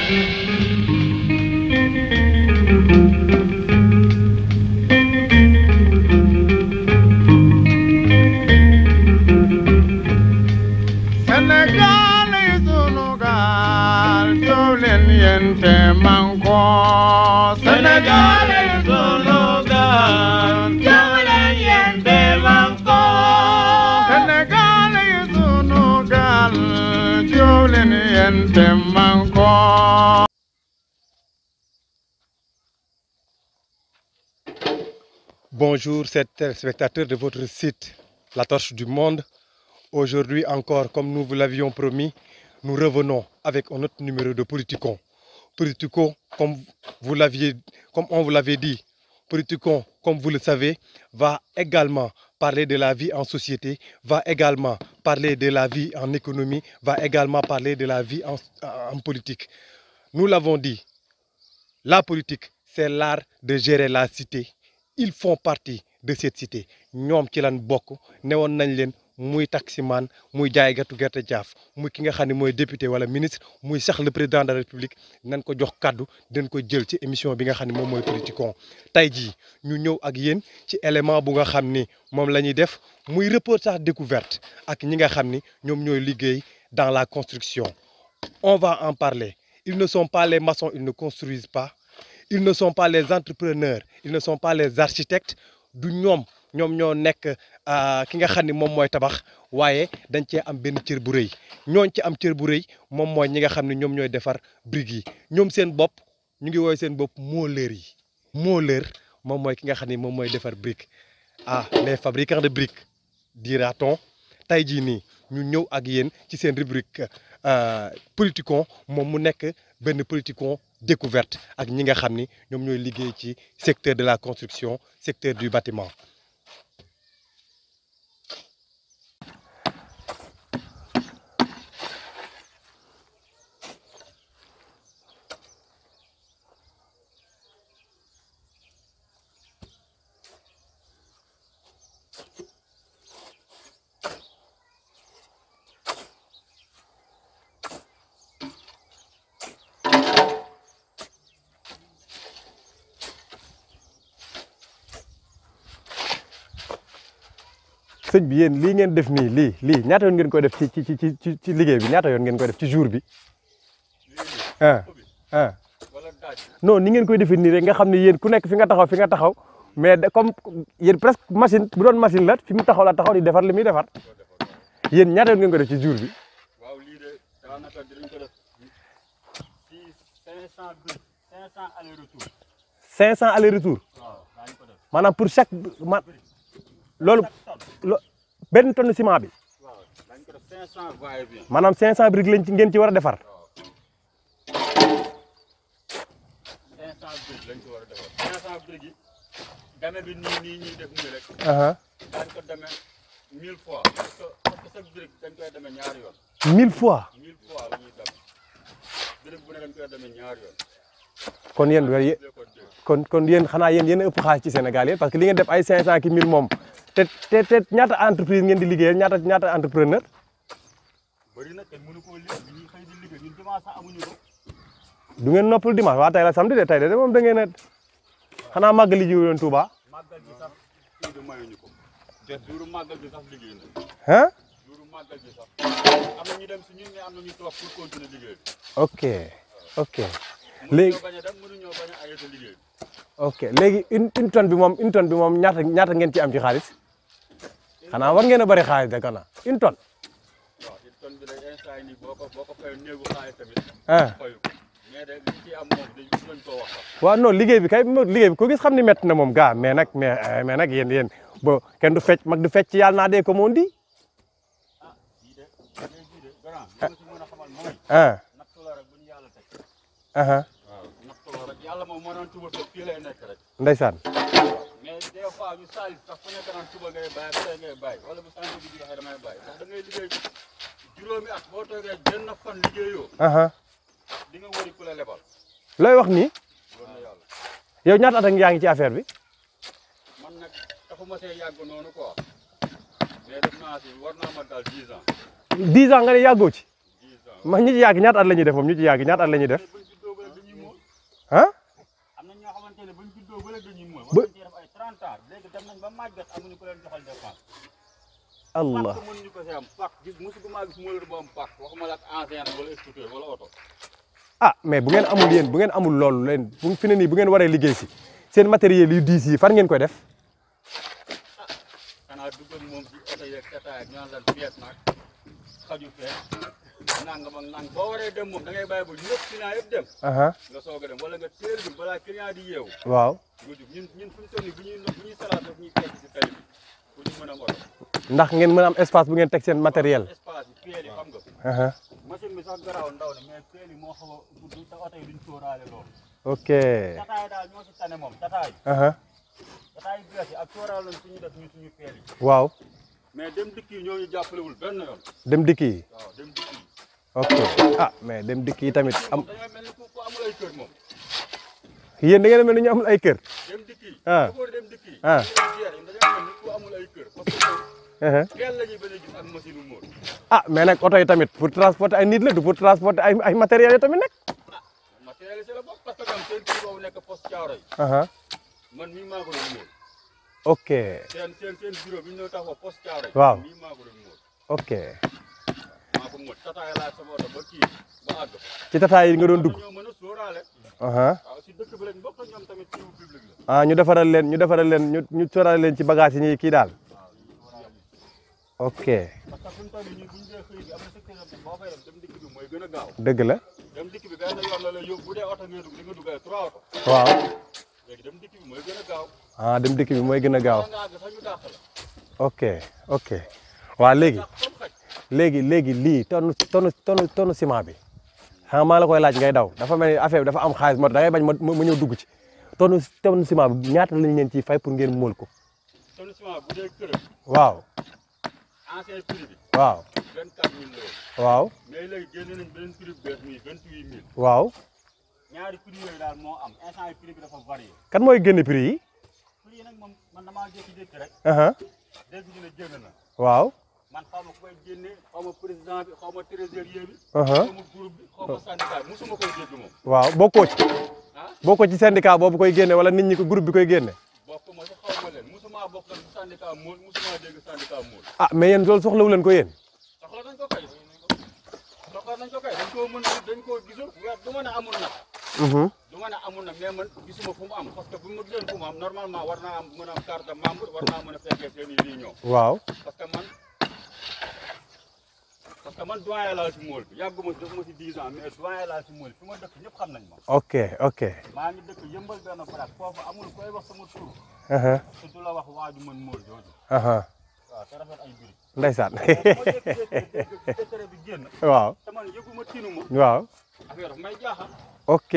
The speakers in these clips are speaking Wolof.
Sénégal yi sunu gaal jóg leen yéen te manko Sénégal yi sunu gaal jóg leen yéen te manko Sénégal yi sunu gaal jóg leen yéen te manko Bonjour, chers téléspectateurs de votre site La Torche du Monde. Aujourd'hui encore, comme nous vous l'avions promis, nous revenons avec un autre numéro de Politicon. Politicon, comme, vous l'aviez, comme on vous l'avait dit, Politicon, comme vous le savez, va également parler de la vie en société, va également parler de la vie en économie, va également parler de la vie en, en politique. Nous l'avons dit, la politique, c'est l'art de gérer la cité. Ils font partie de cette cité ñoom ci lan bokk newoon nañ leen muy taximan muy jaaygatu gerte jaaf muy ki nga xam ne mooy député wala ministre muy sax le président de la république nañ ko jox kàddu dañ ko jël ci émission bi nga xam ne moom mooy Politicon tey jii ñu ñëw ak yéen ci élément bu nga xam ni moom la ñuy def muy reportage découverte ak ñi nga xam ni ñoom ñooy liggéey dans la construction on va en parler ils ne sont pas les maçons ils ne construisent pas ils ne sont pas les entrepreneurs ils ne sont pas les architectes du ñoom ñoom ñoo nekk ki nga xam ni moom mooy tabax waaye dañ cee am benn cër bu rëy ñooñ ci am cër bu rëy moom mooy ñi nga xam ne ñoom ñooy defar briques yi ñoom seen bopp ñu ngi woowee seen bopp mooleur yi mooleur moom mooy ki nga xam ni moom mooy defar brique ah les fabricants de briques dira-t-on tey jii nii ñu ñëw ak yéen ci seen rubrique Politicon moom mu nekk benn Politicon découverte ak ñi nga xam ni ñoom ñooy liggéey ci secteur de la construction secteur du bâtiment sëñ bi yéen lii ngeen def nii lii lii ñaata yoon ngeen koy def ci ci ci ci ci liggéey bi ñaata yoon ngeen koy def ci jour bi ah ah non ni ngeen koy defee nii rek nga xam ne yéen ku nekk fi nga taxaw fi nga taxaw mais de comme yéen presque machine bu doon machine la fi mu taxaw la taxaw di defar li muy defar yéen ñaata yoon ngeen koy def ci jour bi waaw lii de daanaka dinañ ko def ci 500 bi 500 aller retour 500 aller retour waaw daañu ko def maanaam pour chaque ma loolu lo benn tonne ciment bi waaw daañu ko def 500 va et vient maanaam 500 briques lañ ci ngeen ci war a defar 500 briques lañ ci war a defar 500 briques yi dame bi nii nii ñuy def nii rek aha daañu ko demee 1000 fois parce que parce que chaque brique dañ koy demee ñaari yoon 1000 fois 1000 fois la ñuy dem brique bu ne dañ koy demee ñaari yoon kon yéen yé- dee ko dégg kon kon yéen xanaa yéen yéen a ëpp xaalis ci Sénégal yéen parce que li ngeen def ay 500 ki 1000 moom te te te ñaata entreprise ngeen di liggéeyal ñaata ñaata entrepreneur bëri na te mënu koo liggéey bi ñuy xëy di liggéey ñun dimanche sax amuñu ko du ngeen noppal dimanche waa tey la samedi de tey de moom da ngeen a xanaa màggali ji woon Touba màggal gi sax kii bi mayuñu ko te duuru màggal gi sax liggéey na ah duuru màggal gi sax am na ñu dem si ñun ne am na ñu toog pour continuer liggéey bi ok ok léegi mënuñoo bañ a dem mënuñoo bañ a arrêté liggéey bi ok léegi une une tonne bi moom une tonne bi moom ñaata ñaata ngeen ci am ci xaalis xanaa war ngeen a bëri xaalis de kana une tonne waaw une tonne bi day instant nii boo ko boo ko fayoo néegu xaalis tamit ah fayu ko mais de li ci am moom dañ lañ koo wax sax waaw non liggéey bi kay mo- liggéey bi ko gis xam ni métti na moom gaa mais nag mais eh, mais nag yéen yéen bo kenn du fecc mag du fecc yàlla naa dee ko moon di ah jii de jii de grand li ma si mën a xamal mooy ah nattu la rek bu ñu yàlla teg aha waaw nattu la rek yàlla moom moo doon tuba toog fii lay nekk rek ndeysaan mais des fois ñu saalis sax ku nekk naan suba ngay bàyyi tey ngay bàyyi wala bu sant bi joxe damay bàyyi ndax da ngay liggéey juróomi at boo toogee benn fan liggéeyoo aha di nga wëri ku la lebal looy wax nii loolu na yàlla yow ñaata at ak yaa ngi ci affaire bi man nag taxuma see yàgg noonu quoi mais def naa si war naa ma daal 10 ans 10 ans nga ne yàggoo ci 10 ans ma ñi ci yàgg ñaata at la ñuy def moom ñu ci yàgg ñaata at la ñuy def buñ juddoo ah am na ñoo xamante ne buñ juddoo ba léegi dañuy mool Ba- war nañ cee def ay 30 ans léegi dem nañ ba màggat amuñu ko leen joxal dépense allah pàkk mënuñu ko si am pàkk gis musugu maa gis mooleur bu am pàkk waxuma la ak ancien wala scooter wala oto ah mais bu ngeen amul yéen bu ngeen amul loolu leen bu fi ne nii bu ngeen waree liggéey si seen matériel yu diis yi fan ngeen koy def xanaa dugg ak moom si oto yeeg tataay ak ñu naan lan pièce nag xaju fee nangam ak nang boo waree dem moom da ngay bàyyi ba ñëpp client yëpp dem aha nga soog a dem wala nga teel bi balaa client di yeewu waaw nga jug ñun ñun fu ñu toll nii bu ñuy bu ñuy salaat daf ñuy fekk si tali bi pour ñu mën a oto ndax ngeen mën a am espace bu ngeen teg seen matériel espace yi peel yi xam nga aha machine bi sax garaaw ndaw ne mais peel yi moo xaw a gudd te oto yi duñ sóoraale loolu ok tataay daal ñoo si tane moom tataay aha tataay bees yi ak sóoraal nañ suñu def ñu suñu peel yi waaw mais dem dikk yi ñoo ñu jàppalewul benn yoon dem dikk yi waaw dem dikk yi ok ah mais dem dikk yi tamit am dañoo mel ni ku ku amul ay kër moom yéen da ngeen a mel ni ñu amul ay kër dem dikk yi Ah. ko dem dikk yi Ah. dañoo mel ni ku amul ay kër parce que aha peel la ñuy bañ a gis ak machine u móol ah mais nag oto yi tamit pour transporter ay nit la du pour transporter ay ay matériels yi tamit nag matériel yi si la bopp parce que am seen kii boobu nekk poste caaro yi aha man mii maa ko doon móol ok seen seen seen bureau bi ñu ñëw taxaw poste caaro yi Waaw. mii maa ko doon móol ok maa ko móol tataay laa sama oto ba kii ba àgg ci tataay yi nga doon dugg ñoo mën a sóoraale aha waaw si dëkk bi lañ bokk ñoom tamit ci public la ah ñu defaral leen ñu defaral leen ñu ñu soral leen ci bagage yi ñuy kii daal ok parce que suñu toll nii bu ñu dee xëy bi am na secteur yoo xam ne boo fay dem dem dikk bi mooy gën a gaaw dëgg la dem dikk bi benn yoon la lay yóbbu bu dee oto ngay dugg di nga dugg ay trois oto waaw léegi dem dikk bi mooy gën a gaaw ah dem dikk bi mooy gën a gaaw bala nga àgg sax ñu dàq la ok ok waa léegi dàq comme xaj léegi léegi lii tonne tonne tonne tonne ciment bi xam nga maa la koy laaj ngay daw dafa mel ni affaire bi dafa am xaalis moo tax da ngay bañ ma ma ñëw dugg ci tonne tonne ciment bi ñaata lañ leen ciy fay pour ngeen móol ko tonne ciment bu dee kërëm waaw ancien prix bi waaw vingt quatre mille la woon waaw mais léegi génne nañ beneen prix bu bees muy vingt huit mille waaw ñaari prix yooyu daal moo am instant yi prix bi dafa varié kan mooy génne prix yi prix yi nag moom man damaa jékki-jékki rek aha dégg ñu ne génn na waaw man xaw ma ku koy génne xaw ma président bi xaw ma trésorier bi aha xaw ma groupe bi xaw ma syndicat bi musuma koy dégg moom waaw bokkoo ci ah bokkoo ci syndicat boobu koy génne wala nit ñi ko groupe bi koy génne bokk ma si xaw ma leen musuma bokk nag syndicat mool musuma dégg syndicat mool ah mais yéen loolu soxlawu leen ko yéen soxla nañ ko kay soxla nañ ko kay dañ koo mën dañ koo gisul weer du ma ne amul nag mhm du ma ne amul nag mais man gisuma fu mu am parce que bu ma gisoon fu mu am normalement war naa am mën a am carte de membre war naa mën a fekkee seen i réunion waaw parce que man parce que man doyen laa si mool bi yàgguma def ma si 10 ans mais doyen laa si mool bi fi ma dëkk ñëpp xam nañ ma ok ok maa ngi dëkk yëmbal benn baraak foofu amul koy wax sama tur aha te du la wax waaju mën mool jooju aha waaw te rafet ay mbir ndeysaan moo jékki-jékki dégg décret bi génn waaw te man yëguma tinuma waaw affaire daf may jaaxal ok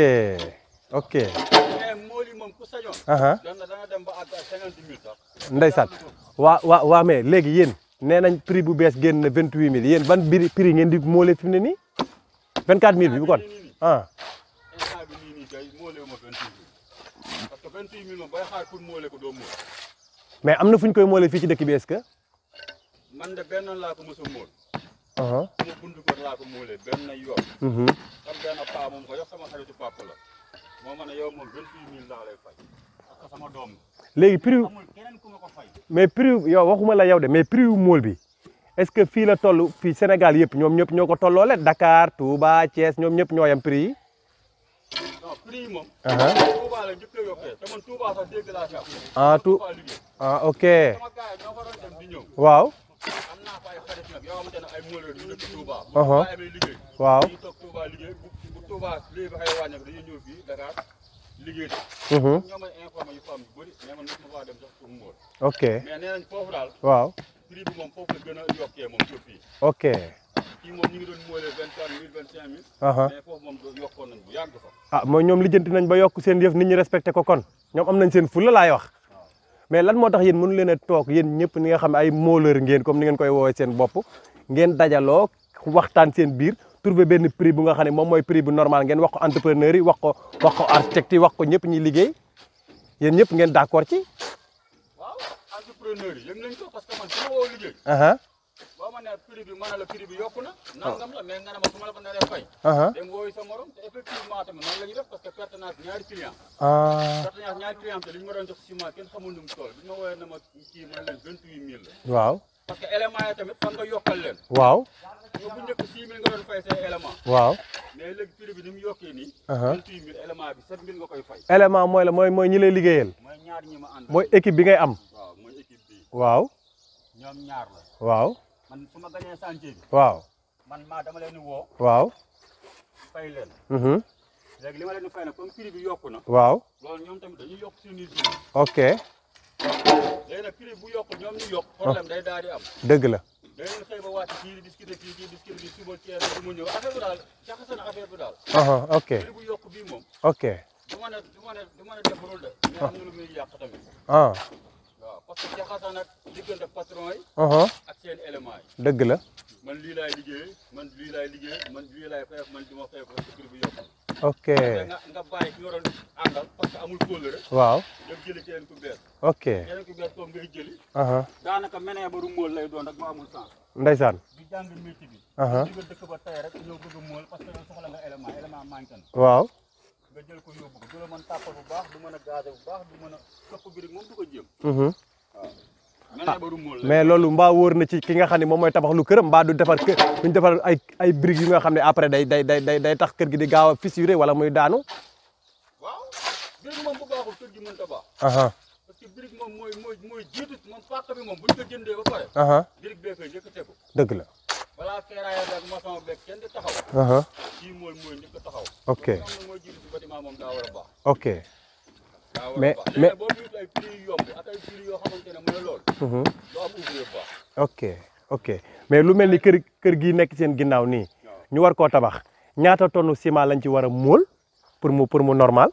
ok mais mool yi moom ku sañoon aha dana dana dem ba àgg ak cinquante mille sax ndeysaan waa waa waa mais léegi yéen nee nañ prix bu bees génn na vingt huit mille yéen ban prix prix ngeen di moole fi mu ne nii vingt quatre mille bi bu kon ah instant bi nii nii kay moolee ma vingt huit mille parce que vingt huit mille moom bay xaar pour moolee ko doo mool mais am na fu ñu koy moole fii ci dëkk bi est-ce que man de benn laa ko mos a mool aha sama buntu kër laa ko moolee benn yoon mhm xam benn paa moom ko yox sama xaritu papa la moo ma ne yow moom vingt huit mille laa lay fay parce que sama doom léegi prix amul keneen ku ma ko fay mais prix yow waxuma la yow de mais prix wu mool bi est-ce que fii la toll fii Sénégal yëpp ñoom ñëpp ñoo ko tolloole Dakar Touba Thiès ñoom ñëpp ñoo yam prix yi non prix yi moom aha Touba la njëkk a yokkee te man Touba sax dégg laa si am ah tout Touba liggéey ah ok sama gars yi ñoo fa doon dem di ñëw waaw am naa fa ay xarit nag yoo xamante ne ay mooleur yu dëkk Touba bu Uh-huh. Touba amee liggéey waaw dañuy toog Touba liggéey bu bu Touba lii ba xëy wàññeeku dañuy ñëw fii Dakar liggéey de mhm ñoo may informé yu femme yu bëri mais man mosuma faa dem sax pour mool ok mais nee nañ foofu daal waaw prix bi moom foofu la gën a yokkee moom que fii ok fii moom ñu ngi doon moolee vingt quatre mille vingt cinq mille aha mais foofu moom do- yokkoon nañ bu yàgg sax ah mooy ñoom lijjanti nañ ba yokk seen yëf nit ñi respecté ko kon ñoom am nañ seen fulla laay wax mais lan moo tax yéen mënu leen a toog yéen ñëpp ni nga xam ne ay mooleur ngeen comme ni ngeen koy woowee seen bopp ngeen dajaloo waxtaan seen biir trouver benn prix bu nga xam ne moom mooy prix bu normal ngeen wax ko entrepreneur yi wax ko wax ko architecte yi wax ko ñëpp ñuy liggéey yéen ñëpp ngeen d'accord ci waaw entrepreneur yi yëg nañ ko parce que man su ma woo liggéey aha boo ma nee prix bi ma ne la prix bi yokku na nangam la mais nga ne ma su ma la ko naree fay aha dem wooyu sa morom te effectivement tamit noonu la ñuy def parce que perte naa ñaari client ah perte naa ñaari client te li ñu ma doon jox ciment kenn xamul nu mu toll bi ñu ma woowee ne ma kii man leen vingt huit mille la waaw parce que élément yi tamit fan nga yokkal leen waaw yow bu njëkk six mille nga doon fay say élément waaw mais léegi prix bi ni mu yokkee nii aha vingt huit mille élément bi sept mille nga koy fay élément mooy la mooy mooy ñi lay liggéeyal mooy ñaar ñi ma ànd mooy équipe bi ngay am waaw mooy équipe bi waaw ñoom ñaar la waaw man su ma gañee chantier bi waaw man maa dama leen di woo waaw fay leen mhm léegi li ma leen di fay nag comme prix bi yokku na waaw loolu ñoom tamit dañuy yokk suñuy jour ok léegi nag prix bu yokku ñoom ñu yokk problème day daal di am dëgg la da ngeen xëy ba wàcc kii di discuter kii kii discuter kii suba ceeb bi mu ñëw affaire bi daal jaxase na affaire bi daal aha ok prix bu yokk bii moom ok du ma ne du ma ne du ma ne defarul de mais am na lu muy yàq tamit ah waaw parce que jaxase nag diggante patron yi aha ak seen éléments yi dëgg la man lii laay liggéey man lii laay liggéey man lii laay fay man du ma fay parce que prix bu yokk ok te nga nga bàyyi ki nga doon àndal parce que amul kóllëre waaw dem jëli keneen ku bees ok keneen ku bees comme ngay jëli aha daanaka menee ba du móol lay doon rek mu amul sens ndeysaan di jàng métier bi aha di nga dëkk ba tey rek ñëw bëgg a móol parce que yow soxla nga élément élément manqué na waaw nga jël ko yóbbu ko du la mën tàppal bu baax du mën a gaze bu baax du mën a këpp bi rek moom du ko jéem mhm waaw menee ba du móol lay mais loolu mbaa wóor na ci ki nga xam ne moom mooy tabax lu këram mbaa du defar kër duñ defar ay ay briques yu nga xam ne après day day day day day tax kër gi di gaaw a fissuré wala muy daanu waaw birig moom bu baaxul kër gi mënta baax aha parce que birig moom mooy mooy mooy jiitu moom pàkk bi moom buñ ko jëndee ba pare aha birig bee koy njëkk a tegu dëgg la balaa ferraille beeg maçon beeg kenn di taxaw aha kii mooy mooy njëkk a taxaw Ok. moom nag mooy jiitu si bâtiment moom daa war a baax ok daa war Mais- a baax mais- léegi boo biitu ay prix yu yomb ak ay prix yoo xamante ne mooy loolu mhm doo am ouvrier bu baax ok ok mais lu mel ni kër kër gii nekk seen ginnaaw nii waaw ñu war koo tabax ñaata tonne ciment lañ ci war a móol pour mu pour mu normal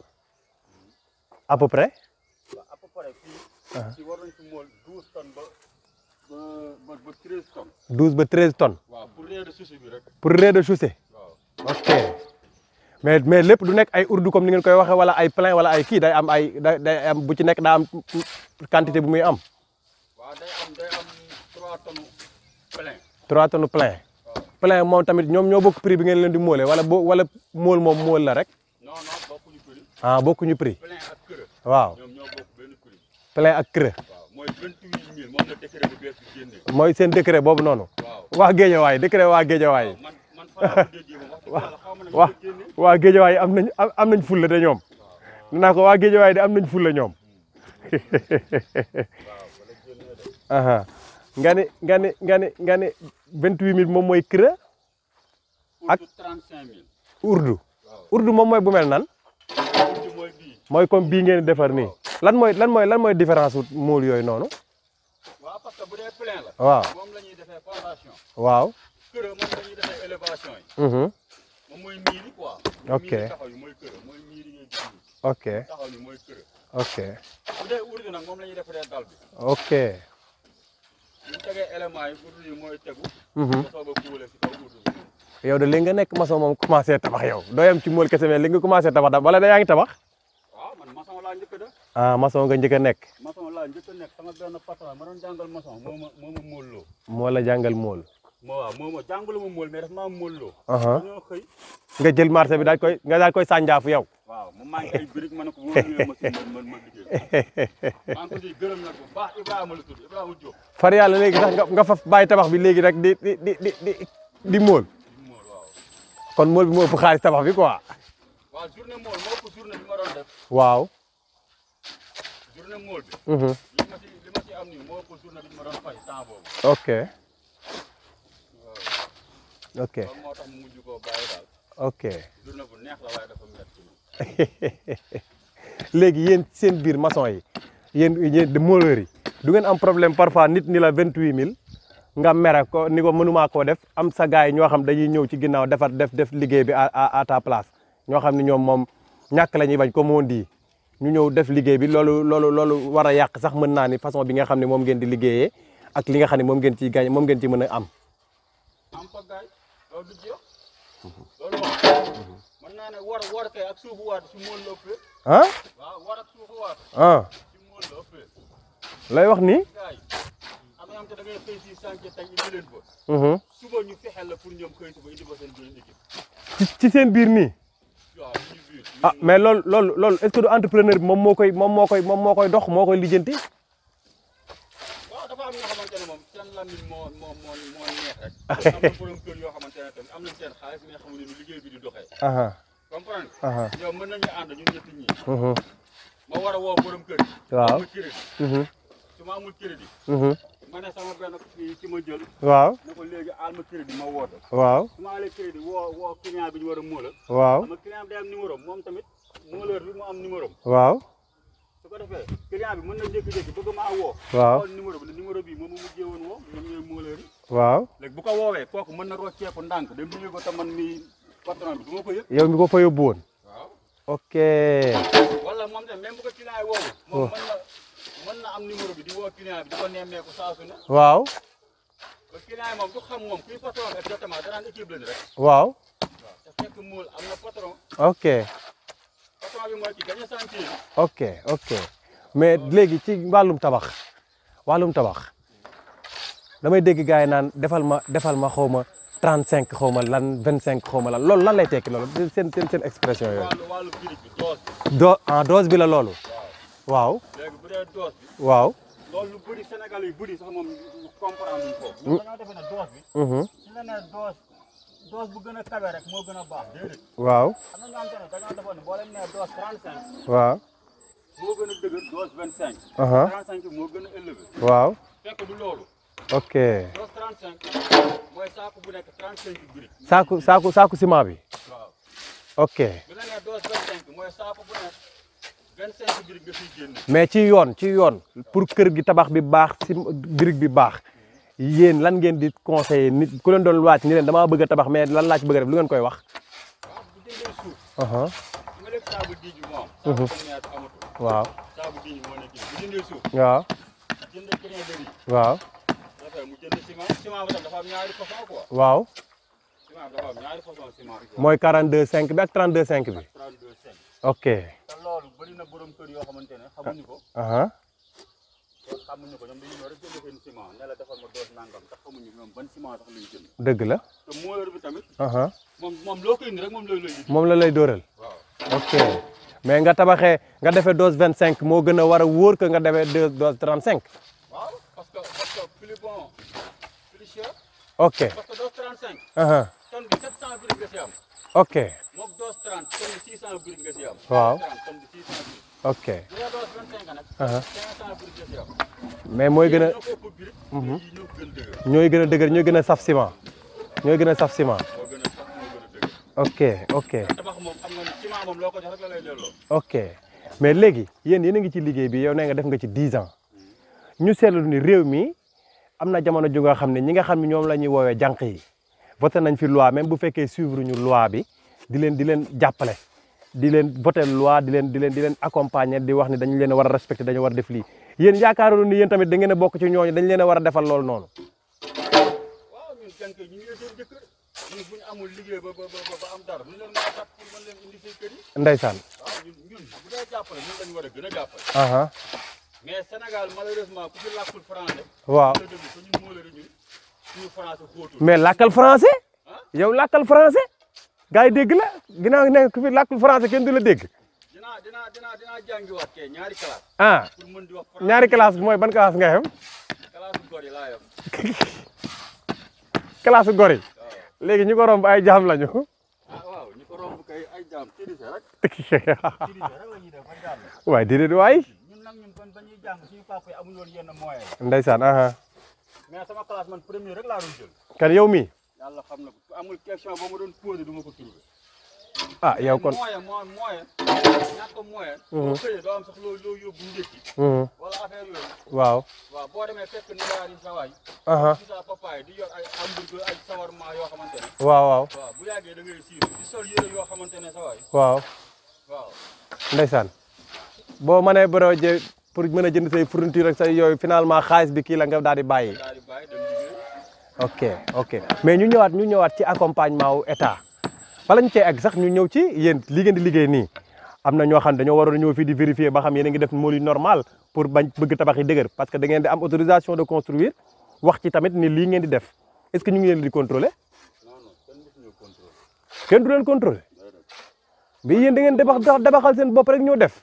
à peu près waaw à peu près fii ci war nañ ci mool douze tonnes ba ba ba ba treize tonnes 12 ba 13 tonnes waaw pour réer de souci bi rek pour rez-de-chaussée waaw ok mais mais lépp du nekk ay urdu comme ni ngeen koy waxee wala ay plein wala ay kii day am ay day day am bu ci nekk daa am quantité bu muy am waaw day am day am trois tonnes plein 3 tonnes plein waaw plein moom tamit ñoom ñoo bokk prix bi ngeen leen di móole wala bo wala móol moom móol la rek non non bokkuñu prix ah bokkuñu prix plein ak kër waaw ñoom ñoo bokk benn prix plein ak creux waaw mooy vingt huit mille moom la décret bu bees bi génnee mooy seen décret boobu noonu waaw waa Géejawaay décret waa Géejawaay man man fa laa ko déggee moom wax dëgg yàlla xaw ma ne ñu waa ko génnee waa Géejawaay am nañ am am nañ fulla de ñoom nee naa ko waa Géejawaay de am nañ fulla ñoom aha nga ni nga ni nga ni nga ni vingt-huit mille moom mooy creux ak trente cinq mille urdu waaw urdu moom mooy bu mel nan urdu mooy bii mooy comme bii ngeen di defar nii lan mooy lan mooy lan mooy différence wu móol yooyu noonu waaw parce que bu dee plein la waaw moom la ñuy defee fondation waaw kër moom la ñuy defee élévation yi mhm moom mooy miir yi quoi Ok. miir yi taxaw yi mooy kër mooy miir yi ngay gis nii ok taxaw yi mooy kër ok bu dee urdu nag moom la ñuy defaree dal bi ok bu ñu tegee éléments yi urdu yi mooy tegu mhm nga soog a kuule si kaw urdu bi yow de léegi nga nekk maçon moom commencé tabax yow dooyam ci móol kese mais léegi nga commencé tabax da wala da yaa ngi tabax waaw man maçon laa njëkk a def ah maçon nga njëkk a nekk maçon laa njëkk a nekk sama benn patron ma doon jàngal maçon moo ma moo ma móolloo moo la jàngal móol moo waaw moo ma jàngalu ma móol mais daf maa móolloo aha dañoo xëy nga jël marché bi daal koy nga daal koy sànjaafu yow waaw mu manqué ay briques ma ne ko wóor ma si man man ma liggéey maa ngi ko siy gërëm nag bu baax Ibrahima la tudd Ibrahima Diop far yàlla léegi sax nga nga fa bàyyi tabax bi léegi rek di di di di di di móol di móol waaw kon móol bi moo ëpp xaalis tabax bi quoi waaw journée móol moo ëpp journée bi ma doon def waaw journée móol bi mhm li ma si li ma si am nii moo ëpp journée bi ma doon fay temps boobu ok ok loolu moo tax mu mujj koo bàyyi daal ok journée bu neex la waaye dafa métti léegi yéen seen biir maçon yi yéen yéen de mooleur yi du ngeen am problème parfois nit ni la vingt huit mille nga mere ko ni ko mënumaa koo def am sa gars yi ñoo xam dañuy ñëw ci ginnaaw defar def def liggéey bi à à à ta place ñoo xam ne ñoom moom ñàkk la ñuy bañ comme on dit ñu ñëw def liggéey bi loolu loolu loolu war a yàq sax mën naa ni façon bi nga xam ne moom ngeen di liggéeyee ak li nga xam ne moom ngeen ciy gaañ moom ngeen ci mën a am. am fa gaay loolu du jeex loolu wax mën naa ne war war kay ak suufu waat si móol la ëppee ah waaw war ak suufu waat ah si móol la ëppee lay wax ni gaay am na ñoo xam te da ngay xëy si chantier tey indi leen fa Mhm. suba ñu fexeel la pour ñoom xëy suba indi fa seen benn équipe ci ci seen biir nii waaw ñu biir ah mais loolu loolu loolu est-ce que du entrepreneur bi moom moo koy moom moo koy moom moo koy dox moo koy lijjanti waaw dafa am ñoo xamante ne moom seen lamine moo moo moo moo neex rek am na borom kër yoo xamante ne tamit am nañ seen xaalis mais xamuñu ni liggéey bi di doxee aha comprendre aha yow mën nañu ànd ñun ñett ñi mhm ma war a woo borom kër yi waaw amul crédit mhm su ma amul crédit mhm ma ne sama benn kii ki ma jël waaw ne ko léegi aal ma crédit ma woote waaw su ma aalee crédit woo woo client bi ñu war a móola waaw ama client bi day am numéro am moom tamit móoleur bi mu am numéro am waaw su ko defee client bi mën na jékki-jékki bëgg maa woo waaw xool numéro bi ne numéro bii moom mu mujjee woon woo ñoom ñooy móoleur yi waaw léegi bu ko woowee kooku mën na rocceeku ndànk dem nuyu ko te man mi patron bi du ma ko yëg yow mi ko fa yóbbu woon waaw ok wala moom tamit même bu ko client yi woowu moom mën na mën na am numéro bi di woo client bi di ko nemmeeku saa su ne waaw ba client yi moom du xam moom kuy patron bi exactement danaan équipe lañ rek waaw waaw te fekk mool am na patron ok patron bi mooy ki gañ a chantier bi ok ok mais léegi ci wàllum tabax wàllum tabax damay dégg gars yi naan defal ma defal ma xaw ma 35 xaw ma lan 25 xaw ma lan loolu lan lay tekki loolu seen seen seen expression yooyu wàllu wàllu birig bi doos bi do ah dose bi la loolu waaw waaw léegi bu dee doos bi waaw loolu lu bëri Sénégal yu bëri sax moom comprendre luñ ko ñun dañoo defee ne doos bi mhm su la nee doos doos bu gën a kawe rek moo gën a baax déedéet waaw am na ñoo xamante ne dañoo defoon ne boo leen nee doos 35 waaw moo gën a dëgër doos 25 aha 35 bi moo gën a élevé waaw fekk du loolu ok doos 35 mooy saako bu nekk 35 birig saaku saaku saaku ciment bi waaw ok bu la nee doos 25 mooy saako bu nekk 25 birig nga fiy génne mais ci yoon ci yoon pour kër gi tabax bi baax si brique bi baax yéen lan ngeen di conseiller nit ku leen doon wàcc ni leen damaa bëgg a tabax mais lan laa ci bëgg a def lu ngeen koy wax waaw bu jëndee suuf aha su nga def saabu diij bi moo am saabu communautaire amatul waaw saabu diij moo nekk nii bu jëndee suuf waaw jënd crin de riz waaw dafay mu jënd ciment ciment bi tam dafa am ñaari façon quoi waaw ciment bi dafa am ñaari façon ciment mooy 42 5 bi ak 32 5 bi 32 5 ok te loolu bëri na borom kër yoo xamante ne xamuñu ko aha te xamuñu ko ñoom dañu ñëw rek jënd seen ciment ne la defal ma doos nangam te xamuñu ñoom ban ciment sax lañu jënd dëgg la te mooleur bi tamit aha moom moom loo koy indi rek moom lay lay indi moom la lay dóoral waaw ok mais nga tabaxee nga defee dose 25 moo gën a war a wóor que nga defee deux dose 35 waaw parce que parce que plus bon plus cher ok parce que doos 35 aha tonne bi 700 briques nga si am ok mook doos 30 tonne bi 600 briques nga si am Waaw. 30 tonne bi 600 briques ok bu dee doos 25 nag Aha. 500 briques nga si am mais mooy gën a ñoo ko ëpp brique yi ñoo ko gën dëgër ñooy gën a dëgër ñooy gën a saf ciment ñooy gën a saf ciment moo gën a sax moo gën a dëgër ok ok tabax moom xam nga ni ciment moom loo ko jox rek la lay delloo ok mais léegi yéen yéen a ngi ci liggéey bi yow nee nga def nga ci 10 ans ñu seetlu ni réew mi am na jamono ju nga xam ne ñi nga xam ne ñoom la ñuy woowee jànq yi voté nañ fi loi même bu fekkee suivre ñu loi bi di leen di leen jàppale di leen voté loi di leen di leen di leen accompagner di wax ni dañu leen a war a respecté dañu war a def lii yéen yaakaaroon ni yéen tamit da ngeen a bokk ci ñooñu dañ leen a war a defal loolu noonu waaw ñun jànk yi ñu ngi seen jëkkër ñun bu ñu amul liggéey ba ba ba ba am dara ñu leen mën a jàpp pour mën leen indi seen kër yi ndeysaan waaw ñun ñun bu dee jàppale ñun lañu war a gën a jàppale aha mais Sénégal malheureusement ku ci làkkul français waaw la déglu ko ñun moo la ñun suñu français xóotul mais làkkal français ah yow làkkal français gars yi dégg la ginnaaw ne ku fi làkkul français kenn du la dégg dinaa dinaa dinaa dinaa jàngiwaat kay ñaari classe ah pour mën di wax français ñaari classe bi mooy ban classe nga yem classe bu góor yi laa yem classe gor yi léegi ñu ko romb ay jaam lañu ah waaw ñu ko romb kay ay jaam tirise rek tirise rek la ñuy def ba jàll waaye déedéet waay ñun nag ñun kon ba ñuy jàng suñu papa yi amuñu woon yenn moyens ndeysaan aha mais sama classe man premier rek laa doon jël kan yow mi yàlla xam na ko amul question ba ma doon posé du ma ko trouvé ah yow kon moyen moyen moyen ñàkk moyen Mhm. boo xëyee doo am sax loo loo yóbbu ndékki Mhm. wala affaire yooyu waaw waaw boo demee fekk niwaar yi sawaay aha ci sa papaay di yor ay hamburger ay sawarma yoo xamante ne waaw waaw waaw bu yàggee da ngay siiru di sol yére yoo xamante ne sawaay waaw waaw ndeysaan boo mënee broje pour mën a jënd say fourniture ak say yooyu finalement xaalis bi kii la nga daal di bàyyi daal di bàyyi dem liggéey ok ok mais ñu ñëwaat ñu ñëwaat ci accompagnement wu état bala ñu cee egg sax ñu ñëw ci yéen li ngeen di liggéey nii am na ñoo xam ne dañoo waroon a ñëw fii di vérifier ba xam yéen a ngi def mool yu normal pour bañ bëgg tabax yi dëgër parce que da ngeen di am autorisation de construire wax ci tamit ni lii ngeen di def est-ce que ñu ngi leen di contrôler non non kenn mësu ñoo contrôle kenn du leen contrôler day def mais yéen da ngeen dabax dabaxal seen bopp rek ñoo def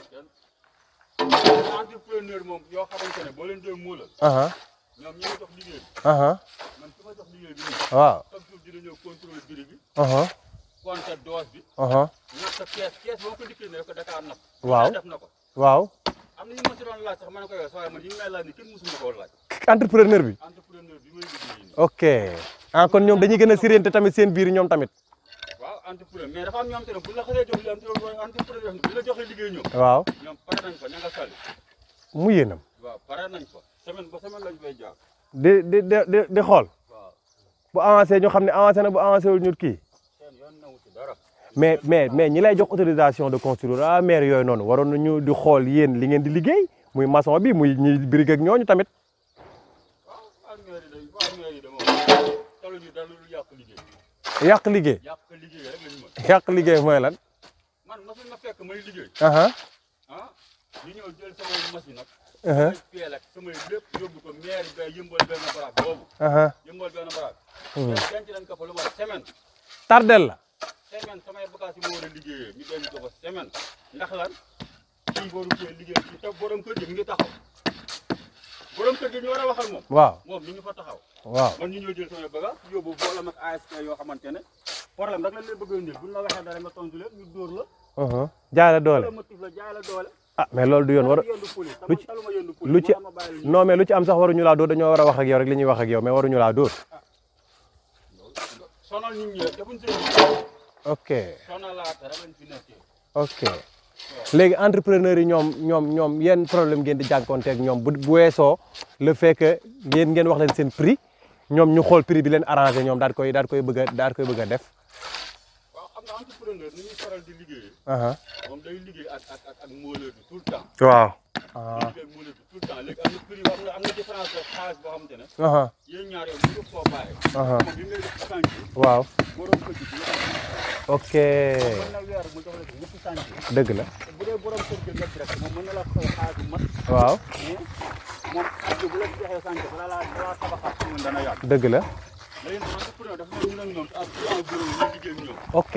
kenn entrepreneur moom yoo xamante ne boo leen dee muulal aha ñoom ñi nga jox liggéey bi aha man ki ma jox liggéey bi nii waaw chaque jour dina ñëw contrôle biri bi aha compter dose bi aha natt sa kees kees boo ko dikkee ne rek Dakar napp Waaw. def na ko waaw am na ñu ma si doon laaj sax ma ne ko yow saa man yi may laaj ni kenn mësuma koo laaj entrepreneur bi entrepreneur bi may liggéey nii ok ah kon ñoom dañuy gën a sirente tamit seen biir ñoom tamit waaw entrepreneur mais dafa am ñoom te ne bu la xasee jox li entrepreneur bu la joxee liggéey ñoom waaw ñoom pare nañ ko ña nga sali mu yéenam waaw pare nañ ko semaine ba semaine lañ fay jaar di di di di di xool waaw bu avancé ñu xam ne avancé na bu avancé wul ñu kii seen yoon nawu ci dara mais mais mais ñi lay jox autorisation de construire ah maire yooyu noonu waroon nañu di xool yéen li ngeen di liggéey muy maçon bi muy ñi birig ak ñooñu tamit waaw waa mairie day waa mairie de moom talu ñu dara lu yàq liggéey yàq liggéey yàq liggéey rek lañu mën yàq liggéey mooy lan man machine ma fekk may liggéey aha ah ñu ñëw jël samay machine nag aha samay peel ak samay lépp yóbbu ko maire ba yëmbal benn baraak boobu aha yëmbal benn baraak Hmm. mais denc nañ ko fa lu mat semaine tardel la semaine samay bagages yi ma war a liggéeyee ñu denc ko fa semaine ndax lan kii waru cee liggéey ci te borom kër gi mi ngi taxaw borom kër gi ñu war a waxal moom waaw moom mi ngi fa taxaw waaw man ñu ñëw jël samay bagage yóbbu boolam ak ASP yoo xamante ne problème rek lañ leen bëgg a indil buñ la waxee dara nga tontu leen ñu dóor la aha jaay la doole wala motif la jaay la doole ah mais loolu du yoon war yëndu police lu ci- taluma yëndu police lu ci moo tax ma bàyyi la ñu non mais lu ci am sax waruñu laa dóor dañoo war a wax ak yow rek li ñuy wax ak yow mais waruñu laa dóor sonal nit ñi rek defuñ seen liggéey ok sonalaate rek lañ fi nekkee ok léegi entrepreneur yi ñoom ñoom ñoom yenn problème ngeen di jànkonteeg ñoom bu bu weesoo le fait que ngeen ngeen wax leen seen prix ñoom ñu xool prix bi leen arrangé ñoom daal koy daal koy bëgg a daal koy bëgg a def waaw xam nga entrepreneur ni ñuy faral di liggéeyee aha moom day liggéey ak ak ak ak mooleur bi tout le temps waaw day ah liggéey ak mooleur bi tout le temps léegi am na prix am na am na différence de xaalis boo xamante ne aha yéen ñaar yow mënu koo bàyyi aha moom bi ngay def chantier waaw borom kër gi du la am ok mën na weer mu jox la ci ñetti chantier dëgg la te bu dee borom kër gi nga direct moom mën na la fay xaalis bu mat waaw mais moom chantier bu la joxee chantier balaa laa balaa tabaxaat si dana yàgg dëgg la léegi nag entrepreneur dafa ne ñu nag ñoom ak client bureau yi ñu liggéey ak ñoom ok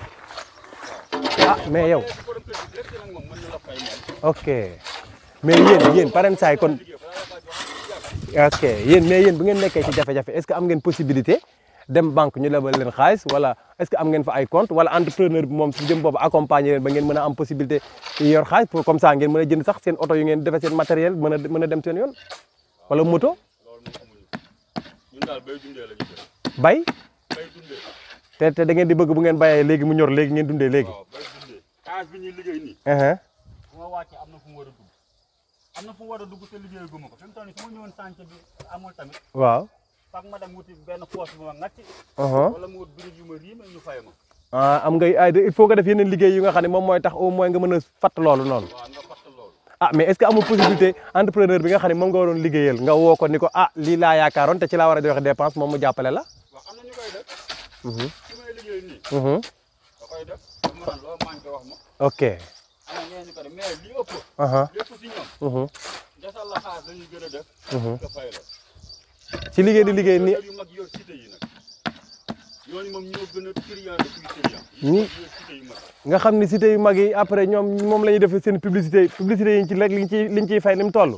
ah mais yow léegi borom kër gi direct nag moom mën na la fay moom ok mais yéen yéen paren saay kon liggéey balaa la faa jox yàgg ok yéen mais yéen bu ngeen nekkee ci jafe-jafe est-ce que am ngeen possibilité dem banque ñu lebal leen xaalis wala est-ce que am ngeen fa ay compte wala entrepreneur bi moom si jëm boobu accompagner leen ba ngeen mën a am possibilité yor xaalis pour comme ça ngeen mën a jënd sax seen oto yu ngeen defee seen matériel mën a mën a dem seen yoon wala moto loolu moom amuñu ñun daal bay dundee la ñu def bay bay dundee te te da ngeen di bëgg bu ngeen bayee léegi mu ñor léegi ngeen dundee léegi waaw bay dundee xaalis bi ñuy liggéey nii uh-huh. bu ma wàccee am na fu mu war a dugg am na fu mu war a dugg te liggéey guma ko fi mu toll nii su ma ñëwoon chantier bi amul tamit waaw fak ma dem wuti benn poos bu ma ngacc uh-huh. wala mu wut birig yu ma riime ñu fay ma ah am nga ay il faut nga def yeneen liggéey yu nga xam ne moom mooy tax au moins nga mën a fatt loolu noonu waaw nga fatt loolu ah mais est-ce que amul possibilité entrepreneur bi nga xam ne moom nga waroon liggéeyal nga woo ko ni ko ah lii laa yaakaaroon te ci laa war a joxe dépense moom mu jàppale la waaw am na ñu koy def Mhm, ci may liggéey nii mhm. da koy def dama naan loo manqué wax ma ok am na ñeneen ñu ko def mais li ëpp aha lépp si ñoom mhm, desal la xaalis dañuy gën a def mhm. nga fay la ci liggéey di liggéey ni yu mag yor cité yi nag ñooñu moom ñoo gën a client de plus client Ñi- yor cité yu mag nga xam ni cité yu mag yi après ñoom moom la ñuy def seen publicité publicité yi ci rek liñ ciy liñ ciy fay ni mu toll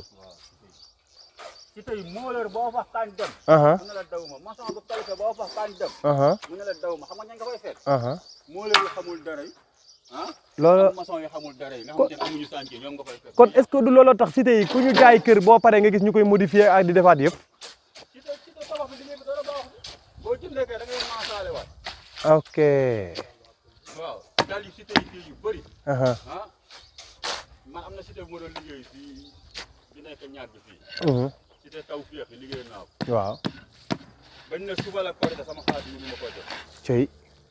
cité yi moo leer boo fa kañ dem aha mu ne la daw ma maçon bu qualifié boo fa kañ dem aha mu ne la daw ma xam nga ña nga fay fekk aha moo leer yu xamul dara yi ah loolu ak maçon yi xamul dara yi nga xamante ne amuñu chantier ñoom nga fay fekk kon est-ce que du looloo tax cité yi ku ñu jaay kër boo paree nga gis ñu koy modifier ak di defaat yëpp cité cité tabax bi liggéey bi dara baaxul boo jëndee kay da ngay maasaale waat ok waaw dal yi cité yi fii yu bëri aha ah man am na cité bu ma doon liggéey fii bi nekk ñaag bi fii mhm, cité taw féex yi liggéey naa ko waaw bañ ne suba la korité sama xaalis mënu ma ko def cey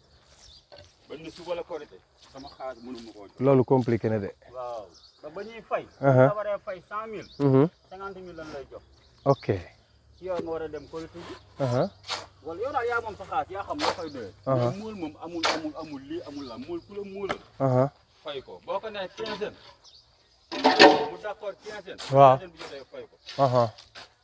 bañ ne suba la korité sama xaalis mënu ma koo jox loolu compliqué na de waaw ba ba ñuy fay Aha. nga waree fay cent mille mhm, cinquante mille lan lay jox ok ci yow nga war a dem korité ji aha wala yow daal yaa moom sa xaalis yaa xam loo koy doyee Aha. mais muul moom amul amul amul lii amul la muul ku la muulal aha fay ko boo ko nee quinzaine mu d'accord quinzaine Waaw. quinzaine bi jotee fay ko aha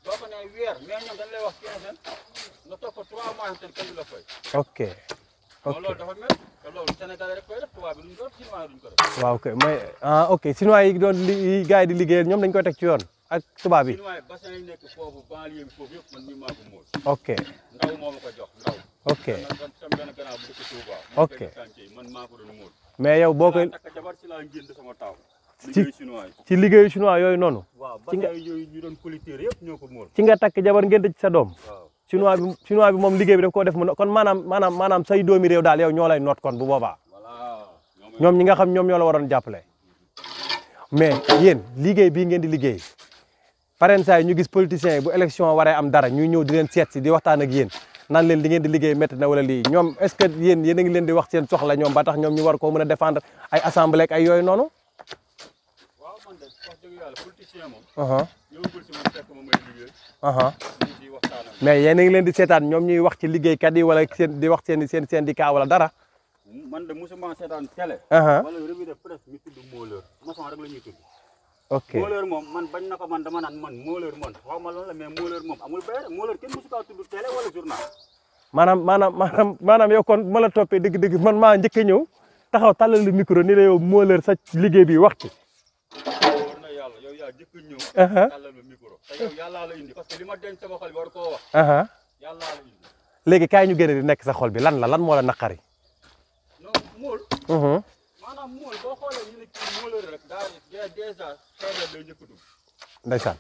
doo ko ne weer mais ñoom dañ lay wax quinzaine nga toog fa trois mois te kenn du la fay. ok kon ok loolu dafa mel te loolu Sénégalais rek koy def tubaab bi duñ ko def chinois duñ ko def. waaw ok mais ah ok chinois yi doon li yi gars yi di liggéeyal ñoom dañ koy teg ci yoon ak tubaab yi chinois yi bassin yi nekk foofu banlieue bi foofu yëpp man mii maa ko mool. ok ndaw moo ma ko jox ndaw. ok man sama benn gannaaw bu dëkk Touba. Ok. mu fekk chantier yi man maa ko doon mool. mais yow boo koy laa takk jabar si laa ngénte sama taaw. Ci- liggéey chinois yi. ci liggéeyu chinois yooyu noonu waaw ci nga- bassin yooyu ñu doon collecteur yëpp ñoo ko mool. ci nga takk jabar ngeen ci sa doom waaw. chinois bi chinois bi moom liggéey bi daf koo def mu no- kon maanaam maanaam maanaam say doomi réew daal yow ñoo lay noot kon bu boobaa voilà. ñoom ñoom ñi nga xam ñoom ñoo la waroon jàppale mais yéen liggéey bii ngeen di liggéey pareen saa yi ñu gis politiciens yi bu élection waree am dara ñuy ñëw di leen seet si di waxtaan ak yéen naan leen li ngeen di liggéey métti na wala lii ñoom est ce que yéen yéen a ngi leen di wax seen soxla ñoom ba tax ñoom ñu war koo mën a défendre ay assemblée ak ay yooyu noonu waaw man de wax dëgg yàlla politicien moom. aha ñëwagul si man fekk ma may liggéey. aha ñu ciy waxtaan ak mais yéen a ngi leen di seetaan ñoom ñuy wax ci liggéeykat yi wala seen di wax seen seen syndicat wala dara man de mosuma seetaan télé. aha wala revue de presse ñu tudd mooleur maçon rek la ñuy tudd. ok mooleur moom man bañ na ko man dama naan man mooleur man xaw ma lan la mais mooleur moom amul bayre mooleur kenn mosu kaa tudd télé wala journal. maanaam maanaam maanaam maanaam yow kon ma la toppee dëgg-dëgg man maa njëkk a ñëw taxaw tàllal lu micro ni la yow moo leer sa liggéey bi wax ci war na yàlla yow yaa jëkk a ñëw. aha tàllal ma micro te yow yàllaa la indi parce que li ma denc sama xol bi war koo wax aha yàllaa la indi. léegi kaay ñu génne di nekk sa xol bi lan la lan moo la naqari non mool mhm maanaam mool boo xoolee ñu ne kii mooleur rek daa daa dèjà xeebel lay njëkk a dugg. ndeysaan